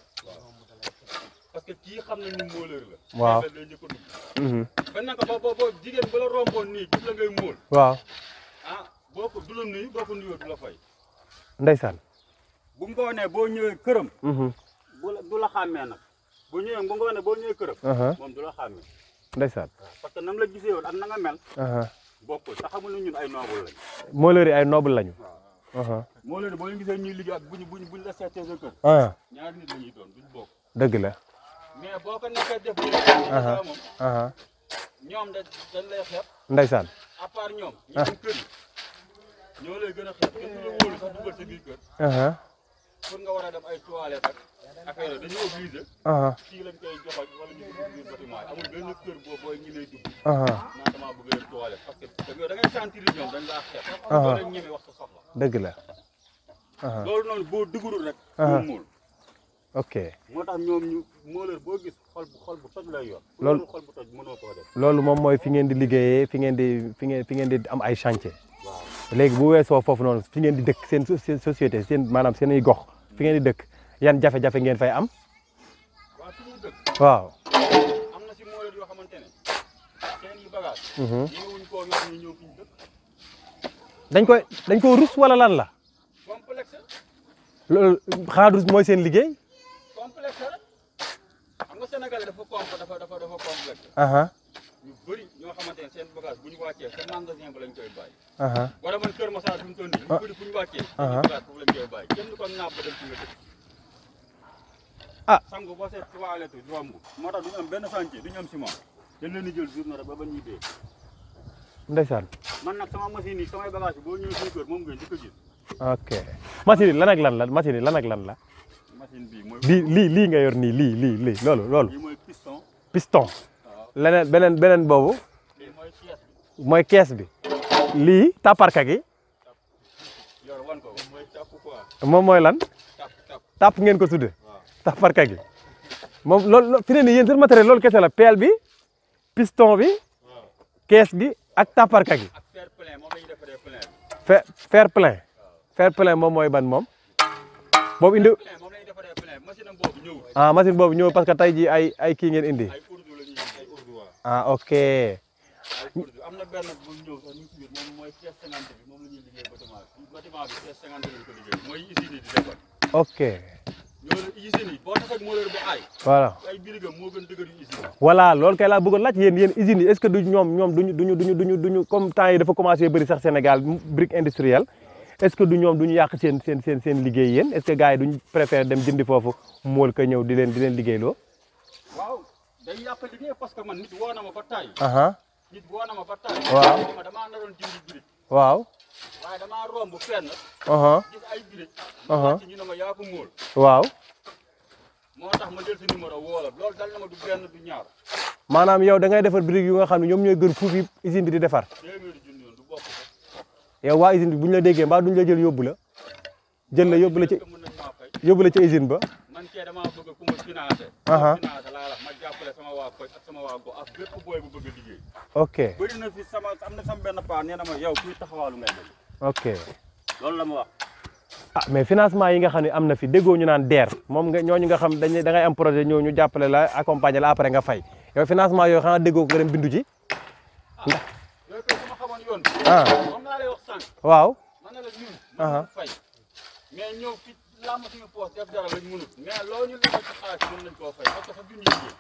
parce que kii xam nañ ni mooleur la. Waaw. xeebel lay njëkk a dugg. mhm bañ na ko ba ba ba jigéen ba la romboon nii gis la ngay mool. waaw ah boo ko du la nuyu boo ko nuyoo du la fay. ndeysaan bu ngoonee boo ñëwee këram. mhm bu la du la xàmmee nag bu ñëwee bu ngoonee boo ñëwee këram. aha moom du la xàmmee. ndeysaan parce que nam la gisee woon ak na nga mel. aha bokkul te xamul ne ñun ay noble lañ. moo leer yi ay noble lañu waaw aha moo leen boo leen gisee ñuy liggéey ak buñ buñ buñ la seetee sa kër. ah ñaari nit la ñuy doon duñ bokk. dëgg la mais boo ko nekkee def li Aha. moom aha ñoom da dañ lay xeeb ndeysaan à part ñoom. ñi dem kër yi ñoo lay gën a xeeb kenn du la wóolu sax dugal sa biir kër aha pour nga war a dem ay toilettes ak affaire yooyu dañuy obligé aha fii lañ koy joxoon wala ñu dugg biir bâtiment yi amul benn kër boo booy ñi lay dugg. aha naan damaa bëgg a dem toilette parce que da ngay da ngay sentir ñoom dañ laa xeeb. Aha. doo leen ñeme wax sa soxla. dëgg la aha loolu noonu boo dugurul rek. Aha. doo muul ok moo tax ñoom ñu mooleur boo gis xol bu xol bu toj lay yor. Loolu- xol bu toj mënoo koo def. loolu moom mooy fi ngeen di liggéeyee fi ngeen di fi ngeen fi ngeen di am ay chantier waaw léegi bu weesoo foofu noonu fi ngeen di dëkk seen so- seen société seen maanaam seen ay gox fi ngeen di dëkk yan jafe-jafe ngeen fay am waaw fi ñu dëkk waaw am na si mooleur yoo xamante ne seen i bagage mhm ñëwuñ koo yor ñu ñëw fi ñu dëkk. dañ koy dañ ko rus wala lan la complexe loolu xanaa rus mooy seen liggéey complexe rek xam nga Sénégal dafa comp dafa dafa dafa complexe aha ñu bëri ñoo xamante ne seen bagage bu ñu wàccee sa magasin ba lañ koy bàyyi. aha wala man Kër Massar fi mu toll nii. ñu bëri bu ñu wàccee. Ah. seen bagage foofu lañ koy bàyyi kenn du ko naab ba dem ci nga dëkk. Ah. sangu boo seet toilette romb moo tax du ñu am benn chantier du ñu am ciment dañ leen di jël journée rek ba ba ñuy dee. ndeysaan man nag sama machine yi samay bagage yi boo ñëwee suñu kër moom ngay njëkk a gis. ok machine yi lan ak lan la machine yi lan ak lan la machine bii mooy. lii lii lii nga yor nii lii lii lii loolu loolu lii mooy piston. piston waaw leneen beneen beneen boobu lii mooy pièce bi. mooy kees bi lii taparka gi yor wan ko mooy tàpp quoi moom mooy lan tàpp tàpp tàpp ngeen ko tudde waaw. taparka gi moom loolu loolu fi ne nii yéen seen matériel loolu kese la pelle bi piston bi waaw kees gi ak taparka gi ak fer plein moom la ñuy defaree plein bi. fer fer plein fer plein moom mooy ban moom boobu indi plein moom la ñuy defaree plein machine am boobu ñëwul. ah machine boobu ñëw parce que tey jii ay ay kii ngeen indi ay urdu la ñuy ay urdu waaw. ah ok ay urdu am na benn bu ñëw sax ñu ngi si biir moom mooy pièce cinquante bi moom la ñuy liggéey bâtiment bi bâtiment bi pièce cinquante lañ ko liggéey mooy usine yi di defar. ok ñoo usine yi boo tax ak mooleur bu aay voilà ay birigam moo gën dëgër yu usine yi. voilà loolu kay laa bëggoon laaj yéen yéen usines yi est-ce que du ñoom ñoom duñu duñu duñu duñu duñu comme temps yi dafa commencé bëri sax Sénégal brique industrielle est-ce que du ñoom duñu yàq seen seen seen seen liggéey yéen est-ce que gars yi duñu préféré dem jëndi foofu mool ka ñëw di leen di leen liggéeyloo waaw day yàq liggéey parce que man nit woo na ma ba taay. aha nit woo na ma ba taay. Waaw. ne ma damaa naroon jëndi birig waaw waaye damaa romb fenn aha gis ay birig. Aha. ñu wàcc ñu ne ma yaa ko móol. waaw moo tax ma jël sa numéro woo la loolu dal na ma du benn du ñaar maanaam yow da ngay defar brique yu nga xam ne ñoom ñooy gën fuuf yi usine bi di defar téeméeri junni yoon du bokk ko yow waa usine bi bu ñu la déggee mbaa duñ la jël yóbbu la jël la yóbbu la ci mën nañ maa fay yóbbu la ci usine ba man kee damaa bëgg ku ma financé Aha. financé laa la ma jàppale sama waa koñ ak sama waa gox ak bépp booy bu bëgg a liggéey ok bëri na fi sama am na sama benn paa nee na ma yow kuy taxawaalu ngay def ok loolu la ma wax ah mais financement yi nga xam ne am na fi déggoo ñu naan DER moom nga ñooñu nga xam dañ da ngay am projet ñëw ñu jàppale la accompagner la après nga fay yow financement yooyu xanaa déggoo ko nga dem bindu ci yooyu koy su ma xamoon yoon bi ah moom laa lay wax sànq waaw man na la ñun Aha. mën nañ fay mais ñëw fi làmb suñu poos def dara lañ mënut mais loo ñu lebal ci xaalis mën nañ koo fay parce que sax duñu liggéey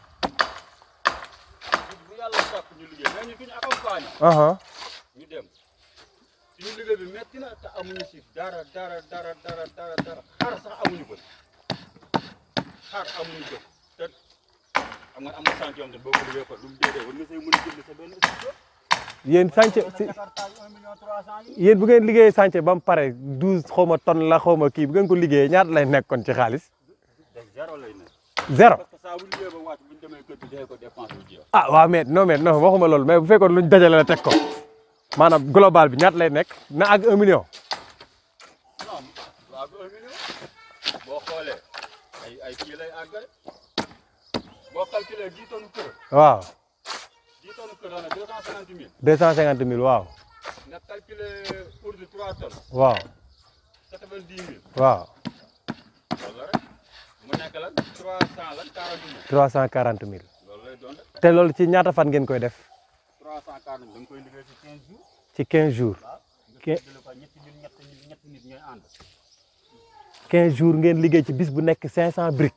bu yàlla sàkk ñu liggéey mais ñun fi ñu accompagné aha ñu dem suñu liggéey bi metti na te amuñu si dara dara dara dara dara dara xar sax amuñu ko xar amuñu ko te xam nga am na sant yoo xam ne boo ko liggéey ko du mu déedee war nga say mën a jënd sa benn studio yéen chantier si Jakarta yi 1 million 300 yi yéen bu ngeen liggéeyee chantier ba mu pare douze xaw ma tonne la xaw ma kii bu ngeen ko liggéeyee ñaata lay nekkoon ci xaalis de zéro lay nekk zéro parce que saa bu liggéey ba wàcc bu ñu demee kër gi joxe ko dépense bu jeex ah waaw mais non mais non waxuma loolu mais bu fekkoon luñ dajale la teg ko maanaam global bi ñaata lay nekk na ak un million non waaw bu 1 million boo xoolee ay ay kii lay àggale boo calculé 10 tonnes kër waaw 10 tonnes kër daanaka 250 000 deux cent cinquante mille waaw nga calculé pour de 3 tonnes waaw 90 000 waaw loolu la rek mu nekk lan 300 lan 40 000 trois cent quarante mille loolu lay doon rek te loolu ci ñaata fan ngeen koy def 340 000 da nga koy liggéey ci 15 jours ci quinze jours waaw nga Ke- séddale ko ñetti nit ñetti nit ñetti nit ñooy ànd quinze jours ngeen liggéey ci bis bu nekk cinq cent briques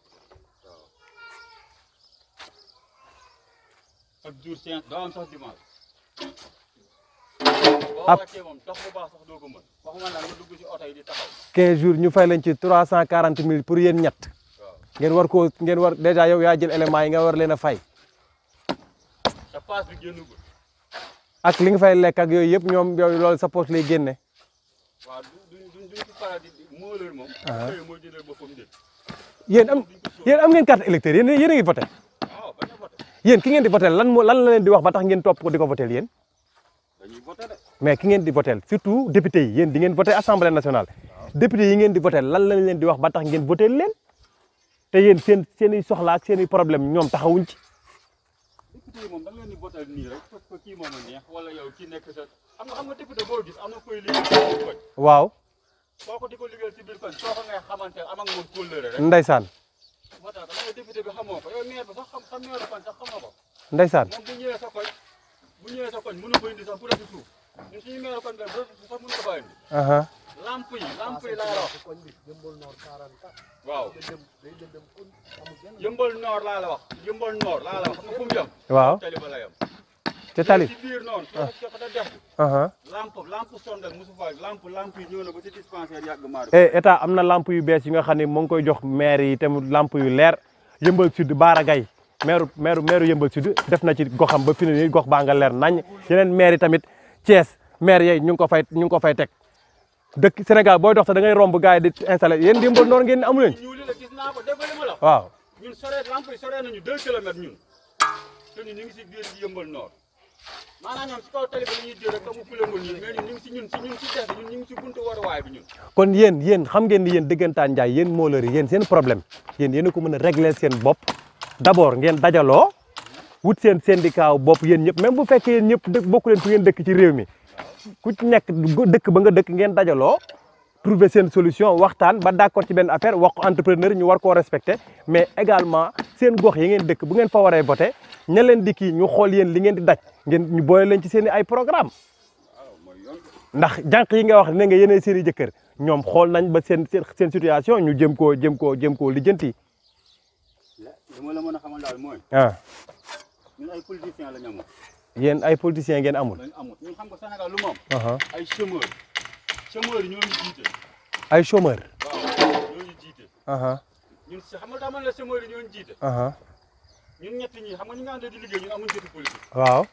chaque jour cinq doo am sax dimanche boo Ab- wàccee moom dox bu baax sax doo ko mën waxuma naan nga dugg ci oto yi di taxaw quinze jours ñu fay leen ci trois cent quarante mille pour yéen ñett waaw ngeen war koo ngeen war dèjà yow yaa jël éléments yi nga war leen a fay te paas bi génnagul ak li nga fay lekk ak yooyu yëpp ñoom yooyu loolu sa poche lay génne waaw du duñ duñ duñ ci faral di mooleur moom Ah. xëy mooy jëndal boppam njëg yéen am yéen am ngeen carte électeur yéen yéen a ngi voté waaw bañ a voté yéen ki ngeen di voté lan moo lan la leen di wax ba tax ngeen topp ko di ko voté yéen dañuy voté de mais ki ngeen di voté surtout député yi yéen di ngeen voté assemblée nationale député yi ngeen di voté lan lañ leen di wax ba tax ngeen voté leen te yéen seen seen i soxla ak seen i problème ñoom taxawuñ ci député yi moom da nga leen di voté nii rek parce que kii moom a neex wala yow kii nekk sa xam nga xam nga député boo gis am na koy liggéey ci biir koñ waaw soo ko di ko liggéeyal ci biir koñ soo ko ngay xamante am ak moom kóllëre rek ndeysaan moo tax dama député bi xamoo ko yow maire bi sax xam sa maire koñ sax xamoo ko ndeysaan moom bu ñëwee sa koñ bu ñëwee sa koñ mënu ko indi sax bu def ci suuf ñun suñu maire koñ bi bu def sax mënu ko bàyyi indi aha lamp yi lamp yi laa la wax waaw yëmbal noor laa la wax yëmbal noor laa la wax xam nga fu mu yem waaw tali ba la yem ca tali ci biir noonu soo ko jox da def aha lamp lamp sondal mosu fa lamp lamp yi ñëw na ba ci dispensaire yàgg maar eh état am na lamp yu bees yi nga xam ne moo ngi koy jox maire yi tamit lamp yu leer yëmbal sud Baara Gaye maire maire maire yëmbal sud def na ci goxam ba fi ne nii gox baa nga leer nañ yeneen maire yi tamit Thiès maire yeey ñu ngi ko fay ñu ngi ko fay teg dëkk Sénégal booy dox sax da ngay romb gars yi di installé yéen yëmbal noonu ngeen amu leen ci ñuuli la gis naa ko dégg nga li ma la wax waaw ñun sore lamp yi sore nañu deux kilomètres ñun te ñun ñu ngi si biir yëmbal noor maanaam ñoom si kaw tali bi la ñuy jël rek amu fulangul ñun mais ñun ñu ngi si ñun si ñun si des ñun ñu ngi si buntu waruwaay bi ñun kon yéen yéen xam ngeen ni yéen dëggantaan njaay yéen mooleur yi yéen seen problème yéen yéen a ko mën a régler seen bopp d'abord ngeen dajaloo wut seen syndicat wu bopp yéen ñëpp même bu fekkee yéen ñëpp dëkk bokku leen fu ngeen dëkk ci réew mi ku ci nekk dëkk ba nga dëkk ngeen dajaloo trouver seen solution waxtaan ba d'accord ci benn affaire wax ko entrepreneur ñu war koo respecter mais également seen gox yi ngeen dëkk bu ngeen fa waree voter ña leen di kii ñu xool yéen li ngeen di daj ngeen ñu boole leen ci seen i ay programme waaw mooy yoon ndax jànq yi nga wax ne nga yéenay seen i jëkkër ñoom xool nañ ba seen seen seen situation ñu jëm koo jëm koo jëm koo lijjanti li ma la mën a xamal daal mooy ah ñun ay politiciens la ñu amul yéen ay politiciens ngeen amul. lañu amul ñun xam nga Sénégal lu moom aha ay chômeurs chômeurs yi ñoo ñu jiite ay chômeur. waaw ñoo ñu jiite aha ñun si xam nga daa man la chômeurs yi ñoo ñu jiite aha ñun ñett ñi xam nga ñu nga àndee di liggéey ñun amuñu jotu politique waaw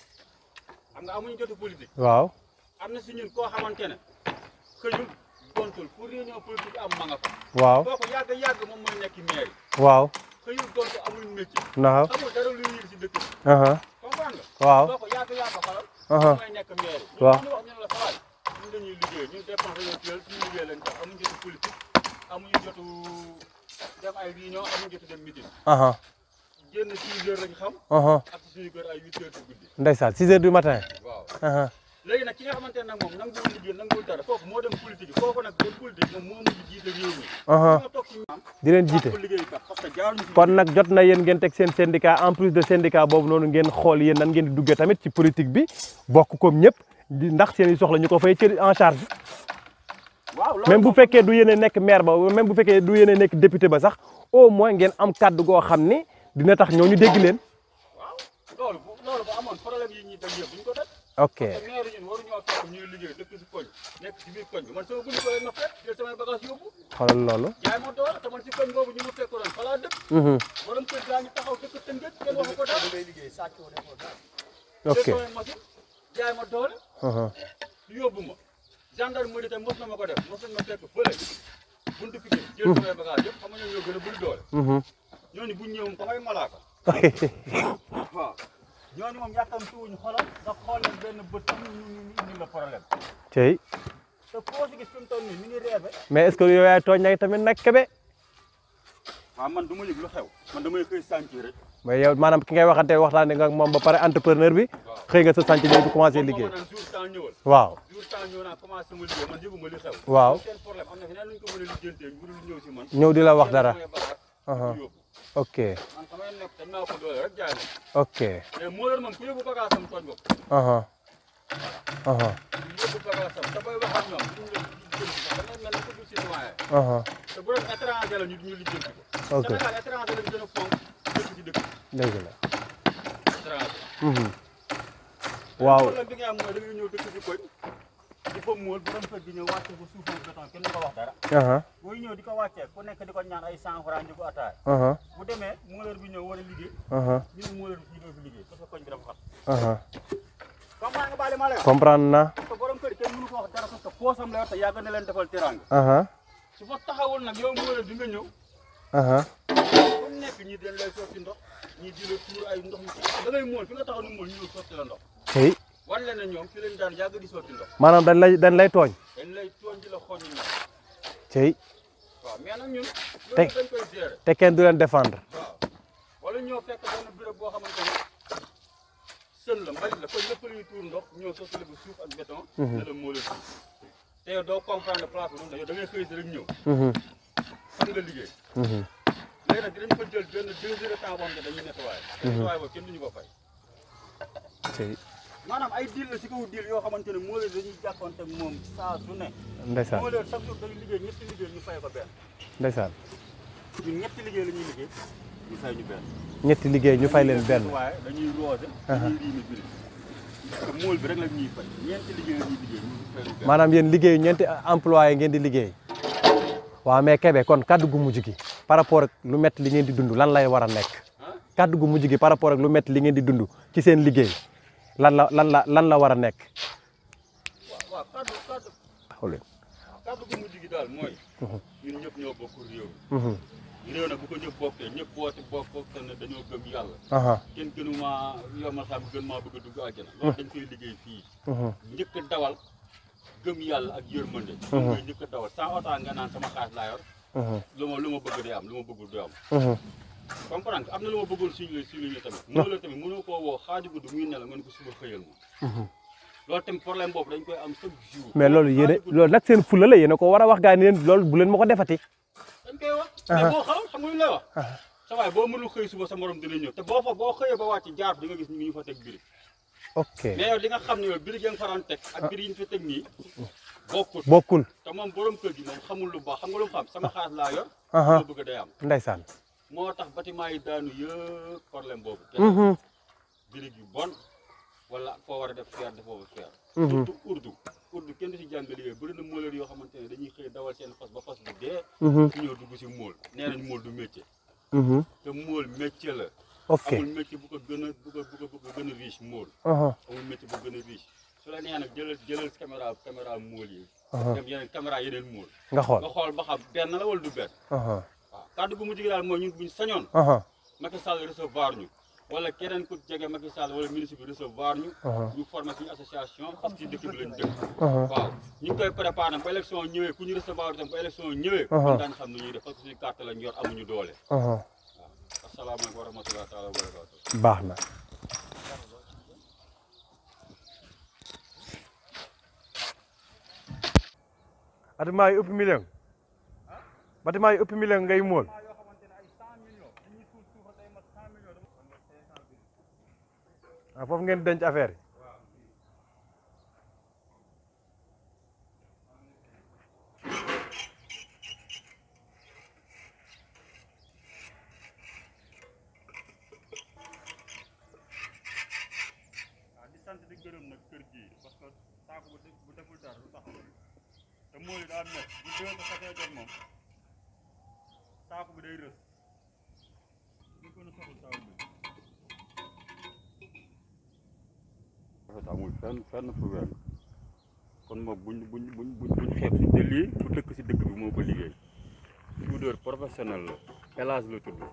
xam nga amuñu jotu politique waaw am na si ñun koo xamante ne xëyul gontu toll pour réunion politique am ma nga fa waaw kooku yàgg yàgg moom mooy nekk maire waaw xëyul gont amul métier naxa xamul dara luy yir si dëkk bi aha comprendre nga waaw kooku yàgg yàgg xalal aha mooy nekk maire yi Waaw. ñu wax ñu ne la sawaay ñun dañuy liggéey ñun dépense dañoo teel suñu liggéey lañ tax amuñu jotu politique amuñu jotu dem ay réunion amuñu jotu dem meeting aha génn six heures lañ xam aha ak si suñu kër ay huit heures ci guddi ndeysaan 6 heures du matin waaw aha léegi nag ki nga xamante ne nag moom nanguwul liggéey nanguwul dara kooku moo dem politique yi kooku nag dem politique moom moo mujj jiite réew mi aha ñoo toog si ñoom di leen jiite ko liggéey kat parce que jaaruñu si kon nag jot na yéen ngeen teg seen syndicat en plus de syndicat boobu noonu ngeen xool yéen nan ngeen di duggee tamit ci politique bi bokk comme ñëpp di ndax seen i soxla ñu ko fay ci en charge waaw loolu même bu moom- fekkee du yéen a nekk maire ba même bu fekkee du yéen a nekk député ba sax au moins ngeen am kàddu goo xam ni dina tax ñooñu dégg leen waaw loolu bu loolu bu amoon problème yi ñuy daj yëpp duñ ko daj ok te maire ñun waruñoo fekk ñuy liggéey dëkk si koñ nekk si biir koñ bi man sama buñu ko leen ma fekk jël samay bagage yóbbu xoolal loolu jaay ma doole te man si koñ boobu ñu ma fekk doon falaa dëkk Mhm. borom kër gaa ngi taxaw dëkk tëngëj kenn waxu ko dara ok jël samay machine jaay ma doole aha yóbbu ma gendarmerie tam mos na ma ko def mos nañ ma fekk fële buntu Pikine jël samay bagage yëpp xam nga ñoo ñoo gën a bëri doole Mhm. ñooñu buñ ñëw ko ngay malaaka waaw ñooñu moom yàkkam tuuñu xolal nga xool leen benn bët tam ñu ñu ñu indi la problème cey te koo si gis fi mu toll nii mi ngi reebe mais est ce que yow yaay tooñ nag tamit nag kebe waaw man du ma yëg lu xew man damay xëy sànci rek mais yow maanaam ki ngay waxante waxtaane nga ak moom ba pare entrepreneur bi xëy nga sa sànc ñëw di commencé liggéey naan jour temps ñëwal waaw jour temps ñëw naa commencé sama liggéey man yëguma li xew Waaw. seen problème am na feneen luñ ko mën a lijjantee bu dul ñëw si man ñëw di la wax dara samay bagage Aha. ñu yóbbu ok man samay nekk dañ maa ko doole rek jaay ok ma mais moo leen moom ku yóbbu bagage am tooñ bopp aha aha ku yóbbu bagage am te booy wax ak ñoom duñ la lijjanti ko da ngay mel ni ku dul citoyen aha te bu doon étranger la ñu ñu lijjanti ko ok Sénégal étranger lañ gën a fonk dëkk ci dëkk dëgg la étranger Mhm. waaw problème bi nga am mooy da ngay ñëw dëkk ci koñ di fa muul bu doon fekk di ñëw wàcce ko suufam béton kenn du ko wax dara aha booy ñëw di ko wàccee ku nekk di ko ñaan ay cent francs njëgu ataay aha bu demee muuleur bi ñëw war a liggéey aha ñu ne muuleur bi fii doo fi liggéey parce que koñ bi dafa xat aha comprendre nga baale ma lay wax comprendre na parce que borom kër kenn mënu ko wax dara parce que poosam la yor te yàgg na leen defal teraanga aha su fa taxawul nag yow muuleur bi nga ñëw aha fu mu nekk ñii dañ lay sotti ndox ñii di la tuur ay ndox yu da ngay mool fi nga taxaw ni mool ñu ñëw sotti la ndox tey wan leen ne ñoom fi leen daan yàgg di sotti ndox maanaam dañ lay dañ lay tooñ dañ lay tooñ di la xool ñu ndox tey waaw mais nag ñun Tey- loolu dañ koy gérer te kenn du leen défendre waaw wala ñoo fekk benn béréb boo xamante ne sën la mbalit la kon lépp luy tuur ndox ñoo sotti la bu suuf ak béton ne la moo la suuf te yow doo comprendre place bi noonu da ngay xëy si rek ñëw Mhm. fan nga liggéey Mhm. léegi nag dinañ fa jël benn deux heures de temps boo xam ne dañuy nettoyé nettoyé boobu kenn duñu ko fay tey maanaam ay diil la si kaw diil yoo xamante ne moo leen dañuy jàkkoonte ak moom saa su ne ndeysaan moo leen chaque jour dañuy liggéey ñetti liggéey ñu fay ko benn ndeysaan ñun ñetti liggéey la ñuy liggéey ñu fay ñu benn ñetti liggéey ñu fay leen benn waaye dañuy roose dañuy riimi biri te mool bi rek la ñuy fay ñeenti liggéey la ñuy liggéey ñu fay ñu benn maanaam yéen liggéey ñeenti employé ngeen di liggéey waaw mais Kébé kon kaddu gu mujj gi par rapport ak lu métti li ngeen di dund lan lay war a nekk ah kaddu gu mujj gi par rapport ak lu métti li ngeen di dund ci seen liggéey lan la lan la lan la war a nekk waaw waaw kaddu kaddu taxaw leen kaddu gu mujj gi daal mooy ñun ñëpp ñoo bokk réew Mhm. mi réew nag bu ko ñëpp bokkee ñëpp boote bokk bokk te ne dañoo gëm yàlla aha kenn gënu maa yomal xam gën maa bëgg a dugg àjjana loolu dañ koy liggéey fii Mhm. njëkk a dawal gëm yàlla ak yërmande moom mooy njëkk a dawal sans autant nga naan sama xaalis laa yor Mhm. lu ma lu ma bëgg day am lu ma bëggul du am Mhm. comprendre nga am na lu ma bëggul suñu suñu ñu tamit mënoo la tamit mënoo koo woo xaaju guddi muy nelaw nga ne ko suba xëyal ma Mhm. loolu tamit problème boobu dañ koy am chaque jour mais loolu yéen Xaaju guddi loolu nag seen fulla la yéen a ko war a wax gaa yi ni leen loolu bu leen ma ko defati dañ koy wax mais boo xaw xam nga lu lay wax sa waay boo mënul xëy suba sa morom dina ñëw te boo fa boo xëyee ba wàcc jaar di nga gis ñu ngi ñu fa teg birig ok mais yow di nga xam ne yow birig ya nga faroon teg ak birig yi ñu fa teg nii bokkut bokkul te moom borom kër gi moom xamul lu baax xam nga lu mu xam sama xaalis laa yor aha loo bëgg day am ndeysaan moo tax bâtiment yi daanu yëpp problème boobu Mhm. birig yu bon wala foo war a def fer defoo fa fer Mhm. surtout urdu urdu kenn du si jàng liggéey bëri na mooleur yoo xamante ne dañuy xëy dawal seen fas ba fas bi dee Mhm. su ñëw dugg si mool nee nañ mool du métier Mhm. te mool métier la ok amul métier bu ko gën a bu ko bu ko bu ko gën a riche mool aha amul métier bu gën a riche su la neexee nag jëlal jëlal caméra caméra mool yi aha dem yeneen caméra yeneen mool nga xool nga xool ba xam benn la wala du benn aha waaw kàddu gu mujj gi daal mooy ñun buñ sañoon aha Macky Sall recevoir ñu wala keneen ku jege Macky Sall wala ministre bi recevoir ñu aha ñu formé suñu association parce que dëkk bi lañ dëkk aha waaw ñu ngi koy préparé nag ba élection ñëwee ku ñu recevoir itam ba élection ñëwee Uh-huh. ñun daañu xam ne ñuy def parce que suñu carte lañ yor amuñu doole aha waaw asalaamaaleykum wa rahmatulah taala wa barakatu baax na bâtiment yi ëpp million bâtiment yi ëpp million ngay mool ah foofu ngeen denc affaire yi waaw di sant di gërëm nag kër gi parce que saako bu bu deful dara du taxaw te mool yi daa met bu déwén ko xasee jot moom saako bi day rës ñu gën a soxla saako bi rafet amul fenn fenn fu weng kon moom buñ buñ buñ buñ buñ xeeb si te lii ku dëkk si dëkk bi moo ko liggéey soudeur professionnel la élage la tudd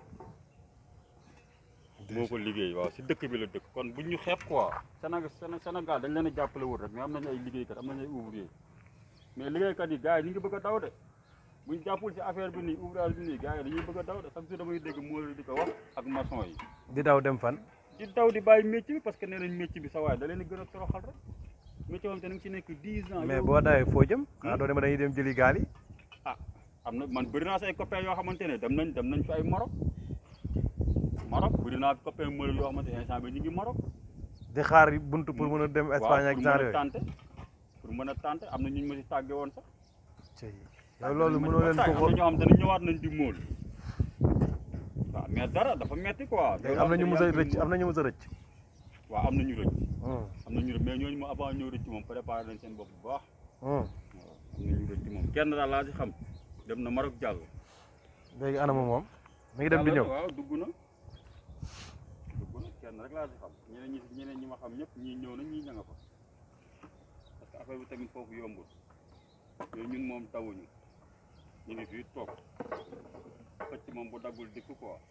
moo ko liggéey waaw si dëkk bi la dëkk kon buñ ñu xeeb quoi Sénégal Sénégal dañ leen a jàppale wut rek mais am nañu ay liggéeykat am nañu ay ouvrier mais liggéeykat yi gars yi ñu ngi bëgg a daw de buñ jàppul si affaire bi nii ouvrage bi nii gars yi dañuy bëgg a daw de chaque jour damay dégg moo di ko wax ak maçon yi di daw dem fan di daw di bàyyi métier bi parce que nee nañ métier bi sa waay da leen di gën a toroxal rek métier moom te ni ngi si nekk 10 ans mais yow- boo dawee foo jëm ah doo dem dañuy dem jëli gaal yi ah am na man bëri naa say copains yoo xamante ne dem nañ dem nañ fi ay Maroc Maroc bëri naa copains mël yoo xamante ne instant bi ñu ngi Maroc di xaar buntu pour mën a dem Espagne ak pour genre mën a yooyu tenter pour mën a tenter am na ñu ñu ma si tàgge woon sax Cey, yow loolu mënoo leen ko am na ñoo xam te ne ñëwaat nañ di móol waaw mais dara dafa metti quoi léegi am na ñu mës a rëcc am na ñu mës a rëcc waaw am na ñu rëcc Hmm, am na ñu rëcc mais ñooñu moom avant ñëw rëcc moom préparé nañ seen bopp bu baax hmm. waaw am na ñu rëcc moom kenn daal laa si xam dem na Maroc jàll léegi anama moom mi ngi dem di ñëw waaw dugg na dugg na kenn rek laa si xam ñeneen ñi ñeneen ñi ma xam ñëpp ñii ñëw na ñii ña nga fa parce que affaire bi tamit foofu yombul yooyu ñun moom tawuñu ñu ngi fii toog xëcc moom bu daggul dikk quoi waaw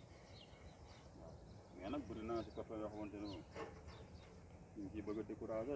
mais nag bëri naa si copain yoo xamante ne moom ñu ngi ciy bëgg a décourager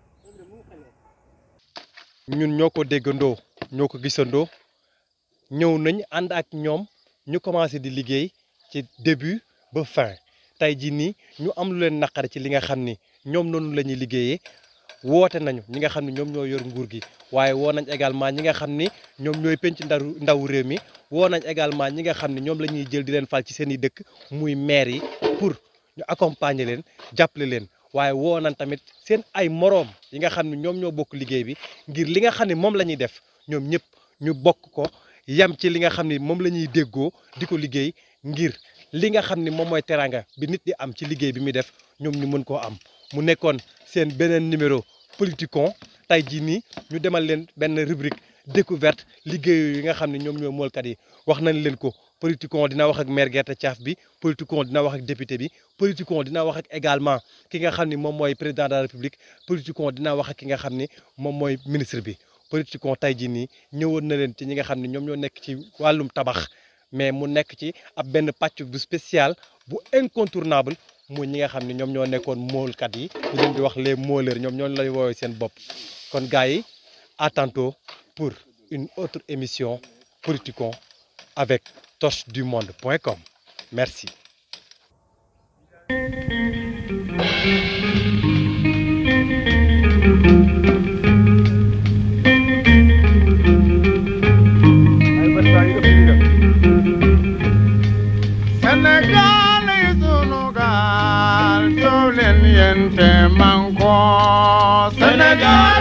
ñun ñoo ko déggandoo ñoo ko gisandoo ñëw nañ ànd ak ñoom ñu commencé di liggéey ci début ba fin tey jii nii ñu am lu leen naqari ci li nga xam ni ñoom noonu la ñuy liggéeyee woote nañu ñi nga xam ni ñoom ñoo yor nguur gi waaye woo nañ également ñi nga xam ni ñoom ñooy penc ndaru ndaw réew mi woo nañ également ñi nga xam ni ñoom la ñuy jël di leen fal ci seen i dëkk muy maire yi pour ñu accompagner leen jàppale leen waaye woo nañ tamit seen ay moroom yi nga xam ne ñoom ñoo bokk liggéey bi ngir li nga xam ne moom la ñuy def ñoom ñëpp ñu bokk ko yam ci li nga xam ne moom la ñuy déggoo di ko liggéey ngir li nga xam ne moom mooy teranga bi nit di am ci liggéey bi muy def ñoom ñu mën koo am mu nekkoon seen beneen numéro Politicon tey jii nii ñu demal leen benn rubrique découverte liggéeyu yi nga xam ne ñoom ñoo moolkat yi wax nañ leen ko Politicon dina wax ak maire gerte caaf bi Politicon dina wax ak député bi Politicon dina wax ak également ki nga xam ni moom mooy président de la république Politicon dina wax ak ki nga xam ni moom mooy ministre bi Politicon tey jii nii ñëwoon na leen ci ñi nga xam ne ñoom ñoo nekk ci wàllum tabax mais mu nekk ci ab benn pàcc bu spécial bu incontournable muy ñi nga xam ne ñoom ñoo nekkoon moolkat yi ñu leen di wax les mooleurs ñoom ñoo lay woowee seen bopp kon gars yi à tantôt pour une autre émission Politicon avec torchedumonde.com merci ay bët baa ngi ëpp ñu dem Sénégal yi sunu gaal jóg leen yéen te man ko Sénégal